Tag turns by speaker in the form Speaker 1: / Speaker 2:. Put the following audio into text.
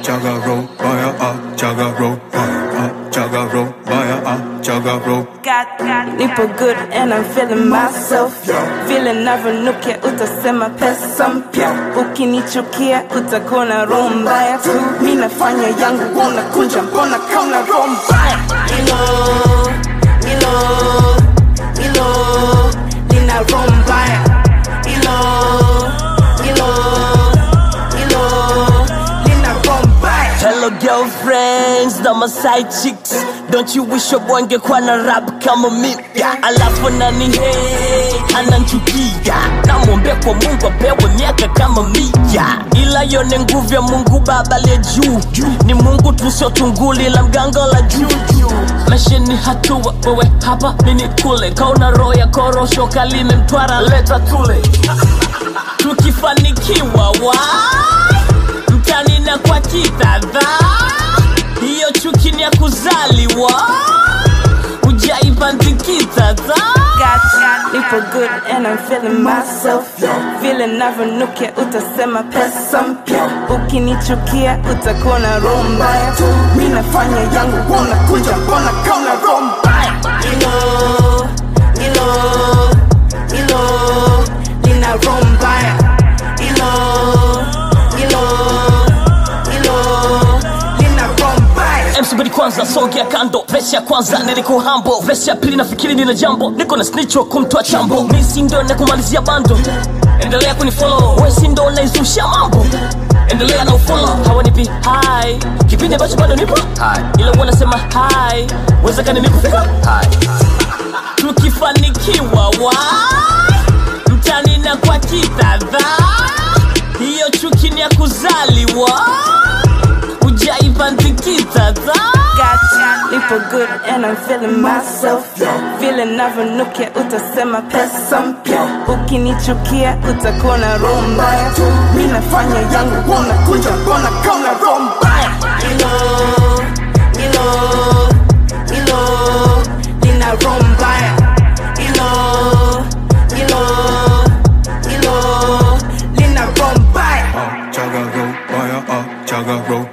Speaker 1: chagaro baya ah chagaro ah chagaro baya ah chagaro
Speaker 2: Nipo good and I'm feeling myself vile navyonukia utasema pesa mpya ukinichukia utakuwa na roho mbaya tu mi nafanya yangu unakunja mbona kauna roho mbaya ilo ilo ilo lina roho mbaya ilo ilo ilo lina roho mbaya
Speaker 3: Hello girlfriends na my side chicks Don't you wish your boy angekuwa na rap kama mimi Alafu nani hey ananchukia Namwombea kwa Mungu apewe miaka kama mia Ila yone nguvu ya Mungu baba aliye juu Ni Mungu tu sio tunguli la mganga la juju Maisha ni hatua wewe hapa mimi kule Kauna roho ya korosho kalime mtwara leta tule Tukifanikiwa wai mtani na kwa kitadha hiyo chuki ni ya kuzaliwa ujaipandikitadha
Speaker 2: Nipo good and I'm feeling myself vile navyonukia utasema pesa mpya ukinichukia utakuwa na roho mbaya tu mi nafanya yangu unakunja mbona kauna roho mbaya ilo ilo ilo lina roho mbaya ilo ilo ilo lina roho mbaya
Speaker 3: msubiri kwanza songea kando vesi ya kwanza niliko hambo vesi ya pili nafikiri nina jambo niko na snicho kumtoa chambo misi ndo na kumalizia bando endelea kunifolo wesi ndo naizusha mambo endelea na ufolo hawanipi hai kipindi ambacho bado nipo ila wanasema hai wezekani nikufika tukifanikiwa wai mtani na kwa kitadha hiyo chuki ni ya kuzaliwa ujaipandikitadha
Speaker 2: Nipo good and I'm feeling myself vile navyonukia utasema pesa mpya ukinichukia utakuwa na roho mbaya tu mi nafanya yangu unakunja mbona kauna roho mbaya ilo ilo ilo lina roho mbaya ilo ilo ilo lina roho mbaya
Speaker 1: ah chagaro baya ah chagaro